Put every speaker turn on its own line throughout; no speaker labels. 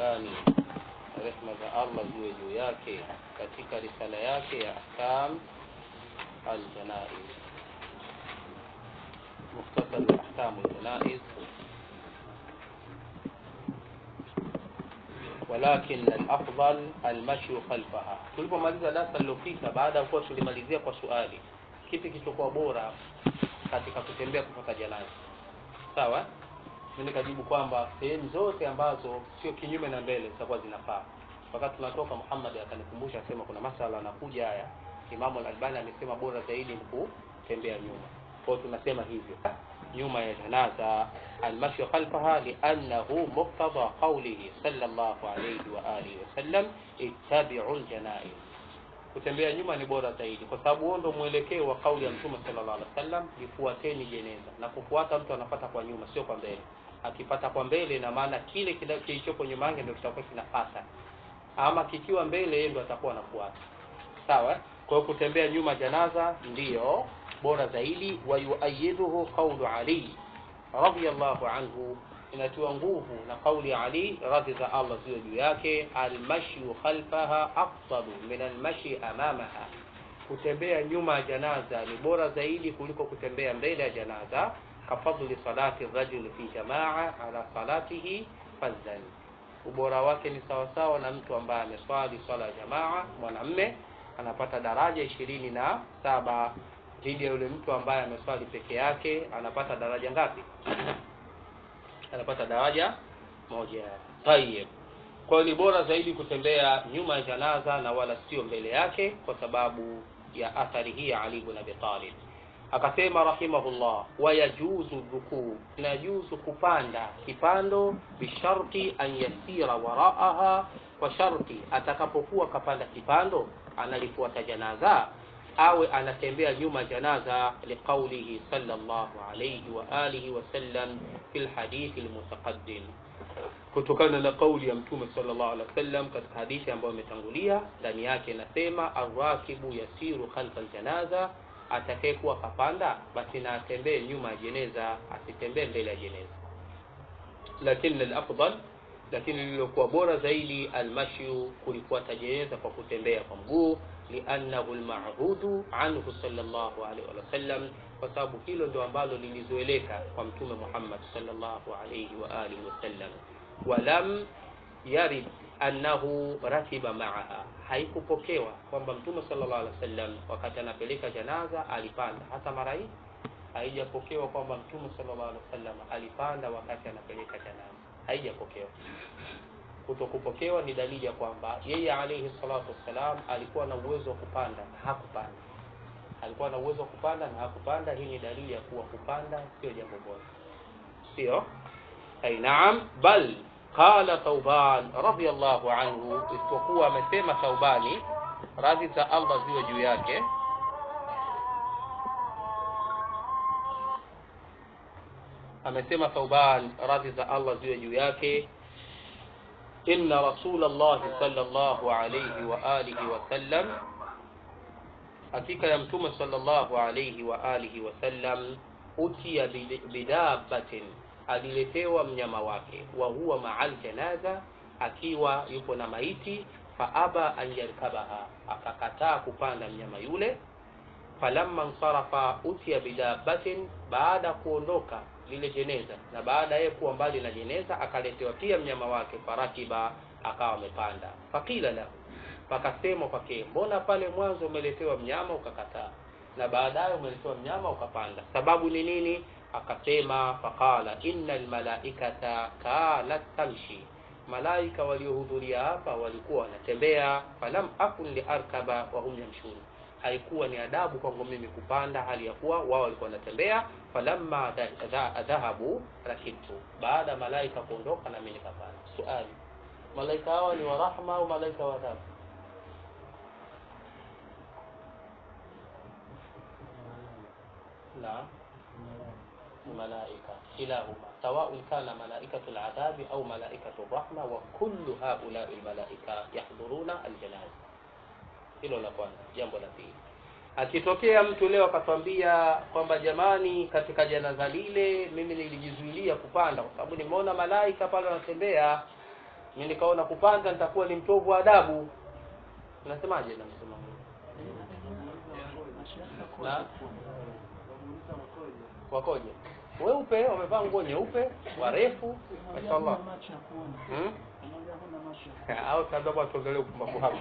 Albani rehma za Allah ziwe juu yake katika risala yake ya ahkam aljanaiz mukhtasar ahkam aljanaiz walakin alafdal almashyu khalfaha tulipomaliza darasa lililopita baada ya kuwa tulimalizia kwa swali kipi kilichokuwa bora katika kutembea kutoka janaza sawa mimi nikajibu kwamba sehemu zote ambazo sio kinyume na mbele zitakuwa zinafaa wakati tunatoka Muhammad akanikumbusha akasema kuna masala anakuja haya Imamu al-Albani amesema bora zaidi ni kutembea nyuma kwa hiyo tunasema hivyo nyuma ya janaza almashyu khalfaha liannahu muqtada qawlihi sallallahu alayhi wa alihi wasallam ittabi'u aljanaiz kutembea nyuma ni bora zaidi kwa sababu huo ndio mwelekeo wa kauli ya mtume sallallahu alaihi wasallam lifuateni jeneza na kufuata mtu anapata kwa nyuma sio kwa mbele akipata kwa mbele na maana kile kilichopo nyuma yake ndio kitakuwa kinapata ama kikiwa mbele yeye ndio atakuwa anafuata sawa kwa hiyo kutembea nyuma janaza ndiyo bora zaidi wa yuayiduhu qawlu ali radiyallahu anhu inatiwa nguvu na kauli Ali radhi za Allah ziwe juu yake almashyu khalfaha afdalu min almashi amamaha kutembea nyuma ya janaza ni bora zaidi kuliko kutembea mbele ya janaza kafadli salati rajul fi jamaa ala salatihi fadhan ubora wake ni sawasawa na mtu ambaye ameswali swala ya jamaa mwanamme anapata daraja ishirini na saba dhidi ya yule mtu ambaye ameswali peke yake anapata daraja ngapi anapata daraja moja tayeb kwa hiyo ni bora zaidi kutembea nyuma ya janaza na wala sio mbele yake kwa sababu ya athari hii ya Ali ibn Abi Talib akasema rahimahullah wayajuzu rukuu inajuzu kupanda kipando bisharti an yasira waraaha kwa sharti atakapokuwa kapanda kipando analifuata janaza awe anatembea nyuma janaza liqaulihi sallallahu alayhi wa alihi wasallam fi lhadithi almutaqaddim kutokana na kauli ya mtume sallallahu alaihi wasallam katika hadithi ambayo imetangulia ndani yake inasema arrakibu yasiru khalfa aljanaza atakayekuwa kapanda basi na atembee nyuma ya jeneza asitembee mbele ya jeneza lakini alafdal lakini lililokuwa bora zaidi almashyu kulifuata jeneza kwa kutembea kwa mguu liannahu almahudu anhu sallallahu alaihi wasallam kwa sababu hilo ndio ambalo lilizoeleka kwa mtume Muhammad sallallahu alaihi wa alihi wasallam walam yarid annahu rakiba ma'aha haikupokewa kwamba mtume sallallahu alaihi wasallam wakati anapeleka janaza alipanda hata mara hii haijapokewa kwamba mtume sallallahu alaihi wasallam alipanda wakati anapeleka janaza haijapokewa kutokupokewa ni dalili ya kwamba yeye alayhi salatu wassalam alikuwa na uwezo wa kupanda na hakupanda alikuwa na uwezo wa kupanda na hakupanda hii ni dalili ya kuwa kupanda sio jambo bora sio ay naam bal qala thauban radiyallahu anhu isipokuwa amesema thaubani radhi za Allah ziwe juu yake amesema thauban radhi za Allah ziwe juu yake إن رسول الله صلى الله عليه وآله وسلم hakika ya mtume sallallahu alayhi wa alihi wasallam utia bidabatin aliletewa mnyama wake wa huwa ma'al janaza akiwa yupo na maiti fa aba an yarkabaha akakataa kupanda mnyama yule falamma nsarafa utia bidabatin baada kuondoka lile jeneza na baada yeye kuwa mbali na jeneza akaletewa pia mnyama wake farakiba akawa amepanda fakila lahu pakasema kwake mbona pale mwanzo umeletewa mnyama ukakataa na baadaye umeletewa mnyama ukapanda sababu ni nini akasema faqala inna almalaikata kanat tamshi malaika waliohudhuria hapa walikuwa wanatembea falam akun liarkaba wa hum yamshun haikuwa ni adabu kwangu mimi kupanda hali ya kuwa wao walikuwa wanatembea falamma dhahabu rakibtu baada malaika kuondoka na mimi nikapanda swali malaika hawa ni wa rahma au malaika wa adhabu نعم ملائكة كلاهما سواء كان ملائكة العذاب أو ملائكة الرحمة وكل هؤلاء الملائكة يحضرون الجنازة hilo la kwanza jambo la pili akitokea mtu leo akatwambia kwamba jamani katika janaza lile mimi nilijizuilia kupanda kwa sababu nimeona malaika pale wanatembea mimi nikaona kupanda nitakuwa ni mtovu wa adabu unasemaje na msimamo na wakoje weupe wamevaa nguo nyeupe warefu mashallah hmm? au sababu atuongelee upumbavu hapa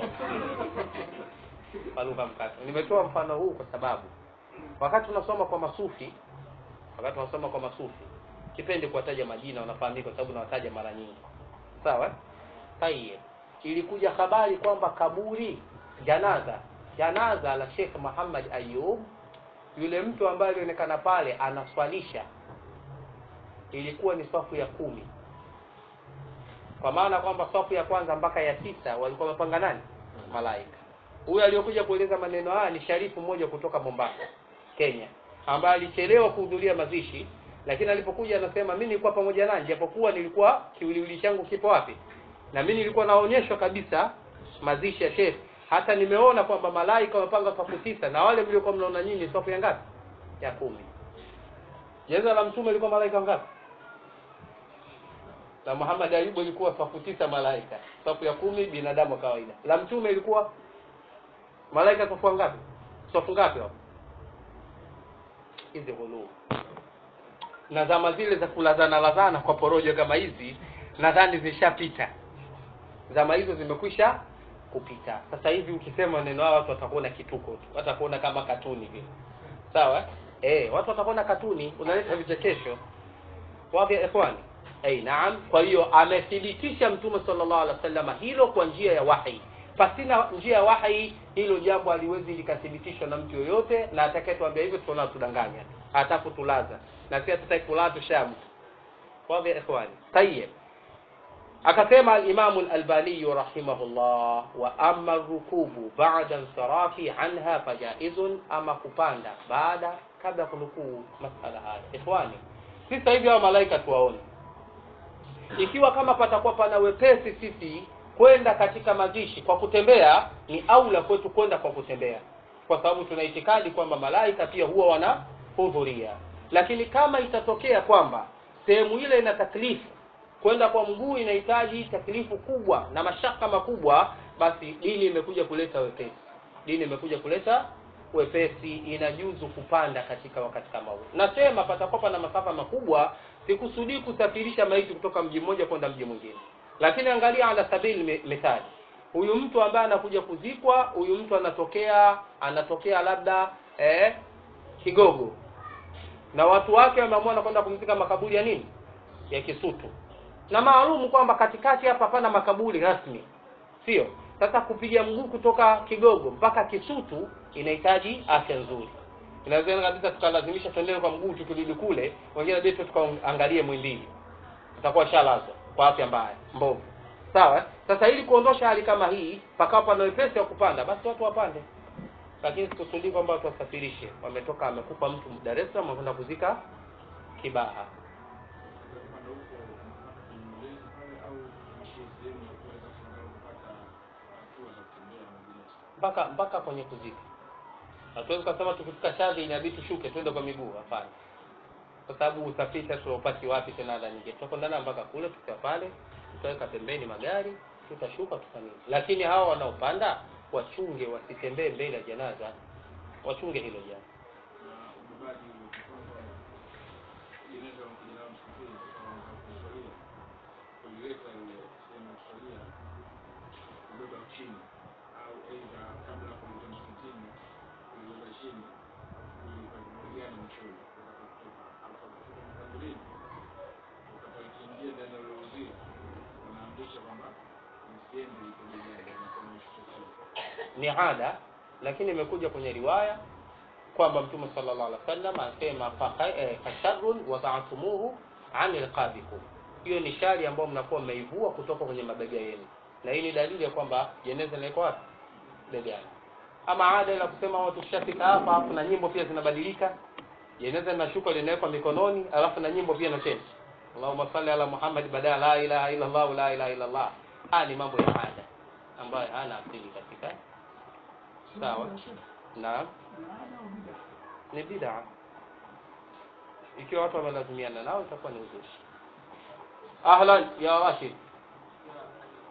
kwa lugha mkato nimetoa mfano huu kwa sababu wakati tunasoma kwa masufi wakati tunasoma kwa masufi kipendi kuwataja majina wanafahamika kwa sababu nawataja mara nyingi sawa tayeb ilikuja habari kwamba kaburi janaza janaza la Sheikh Muhammad Ayub yule mtu ambaye alionekana pale anaswalisha ilikuwa ni safu ya kumi kwa maana kwamba safu ya kwanza mpaka ya tisa walikuwa wamepanga nani malaika huyu aliyokuja kueleza maneno haya ni sharifu mmoja kutoka Mombasa Kenya ambaye alichelewa kuhudhuria mazishi lakini alipokuja anasema mimi nilikuwa pamoja nanyi japokuwa nilikuwa kiwiliwili changu kipo wapi na mimi nilikuwa naonyeshwa kabisa mazishi ya Sheikh hata nimeona kwamba malaika wamepanga safu tisa na wale mliokuwa mnaona nyinyi safu ya ngapi ya kumi jeneza la mtume ilikuwa malaika ngapi la Muhammad Ayubu ilikuwa safu tisa malaika safu ya kumi binadamu wa kawaida la mtume ilikuwa malaika safu ngapi safu ngapi hapo hizi ghuluu na zama zile za kulazana lazana kwa porojo kama hizi nadhani zishapita zama hizo zimekwisha kupita sasa hivi ukisema neno hao watu watakuona kituko tu watakuona kama katuni vile sawa eh watu watakuona katuni unaleta vichekesho wapi ikhwani eh naam kwa hiyo amethibitisha mtume sallallahu alaihi wasallam hilo kwa njia ya wahi pasina njia ya wahi hilo jambo haliwezi likathibitishwa na mtu yoyote na atakayetuambia hivyo tunaona tudanganya hatafu tulaza na pia tutaikula tushamu wapi ikhwani tayyib akasema al-Imam al-Albani rahimahullah wa amma rukubu ba'da insirafi anha fajaizun ama kupanda baada kabla kunukuu masala haya ikhwani sisi hivi hao malaika tuwaone ikiwa kama patakuwa pana wepesi sisi kwenda katika mazishi kwa kutembea ni aula kwetu kwenda kwa kutembea kwa sababu tuna itikadi kwamba malaika pia huwa wanahudhuria lakini kama itatokea kwamba sehemu ile ina taklifu kwenda kwa mguu inahitaji taklifu kubwa na mashaka makubwa basi dini imekuja kuleta wepesi dini imekuja kuleta wepesi inajuzu kupanda katika wakati kama huu nasema patakuwa na masafa makubwa sikusudii kusafirisha maiti kutoka mji mmoja kwenda mji mwingine lakini angalia ala sabili methali huyu mtu ambaye anakuja kuzikwa huyu mtu anatokea anatokea labda eh, kigogo na watu wake wameamua na kwenda kumzika makaburi ya nini ya kisutu na maalumu kwamba katikati hapa hapana makaburi rasmi sio sasa kupiga mguu kutoka kigogo mpaka kisutu inahitaji afya nzuri inawezekana kabisa tukalazimisha tuendelee kwa mguu tukirudi kule wengine bado tukaangalie mwindili tutakuwa shalazwa kwa afya mbaya mbovu sawa sasa ili kuondosha hali kama hii pakawa pana wepesi wa kupanda basi watu wapande lakini sikusudii kwamba watu wasafirishe wametoka amekufa mtu Dar es Salaam wakwenda kuzika Kibaha mpaka mpaka kwenye kuzika hatuwezi kusema tukifika shadhi inabidi tushuke twende kwa miguu hapana kwa sababu usafiri tunaupati wapi tena ada nyingine tutakwenda mpaka kule tukiwa pale tutaweka pembeni magari tutashuka tutanini lakini hawa wanaopanda wachunge wasitembee mbele ya janaza wachunge hilo jambo ni ada lakini imekuja kwenye riwaya kwamba mtume sallallahu alaihi wasallam anasema fasharrun wada'tumuhu an riqabikum hiyo ni shari ambayo mnakuwa mmeivua kutoka kwenye mabega yenu na hii ni dalili ya kwamba jeneza liko wapi begani ama ada la kusema watu tushafika hapa alafu na nyimbo pia zinabadilika jeneza linashuka linawekwa mikononi alafu na nyimbo pia na change Allahumma salli ala Muhammad badala la ilaha illa Allah la ilaha illa Allah haya ni mambo ya ada ambayo hana asili katika sawa naam ni bid'a ikiwa watu wamelazimiana nao itakuwa ni uzushi ahlan ya rashid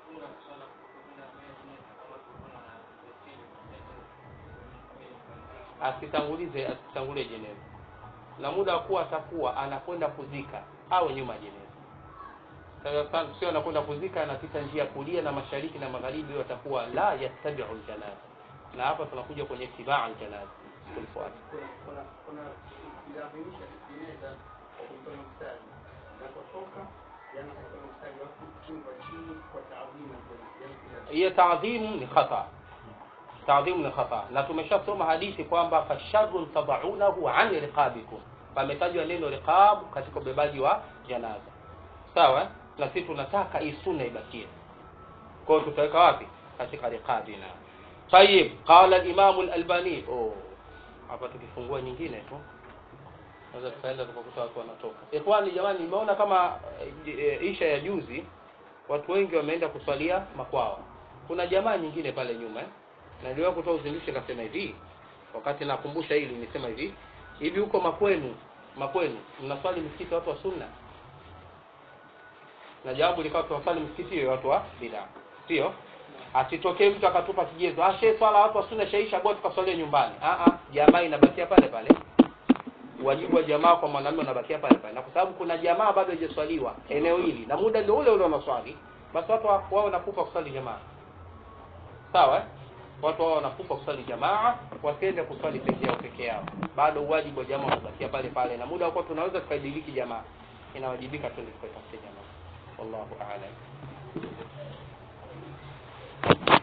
asitangulize asitangulie jeneza na muda wa kuwa atakuwa anakwenda kuzika au nyuma ya jeneza Sasa sana sio anakwenda kuzika anapita njia ya kulia na mashariki na magharibi hiyo atakuwa la yattabi'u aljanaza na hapa tunakuja kwenye tibaa aljanaza kulifuata
kuna kuna kuna ilazimisha jeneza kwa kutoa mstari napotoka yani kutoa mstari watu chini kwa chini kwa taadhima yani kila
hiyo taadhimu ni khata taadhimu ni khata na tumeshasoma hadithi kwamba fasharrun tadaunahu an riqabikum pametajwa neno riqab katika ubebaji wa janaza sawa na sisi tunataka hii sunna ibakie kwa hiyo tutaweka wapi katika riqabina طيب قال الامام الالباني oh hapa tukifungua nyingine tu naweza tukaenda tukakuta watu wanatoka ikhwani jamani nimeona kama eh, isha ya juzi watu wengi wameenda kuswalia makwao kuna jamaa nyingine pale nyuma eh? na niliwahi kutoa uzinduzi kasema hivi wakati nakumbusha hili nisema hivi hivi huko makwenu makwenu mnaswali msikiti watu wa sunna na jawabu likawa tunaswali msikiti hiyo watu wa bid'a sio asitokee mtu akatupa kigezo ah shehe swala watu wa sunna shaisha bora tukaswalia nyumbani ah ah jamaa inabakia pale pale wajibu wa jamaa kwa mwanamume unabakia pale pale na kwa sababu kuna jamaa bado haijaswaliwa eneo hili na muda ndio ule ule wanaswali basi watu wa- wao wanakufa kuswali jamaa sawa eh? watu wao wanakufa kuswali jamaa wasiende kuswali peke yao peke yao bado wajibu wa jamaa unabakia pale pale na muda wako tunaweza tukaidiriki jamaa inawajibika twende tukaitafute jamaa wallahu a'lam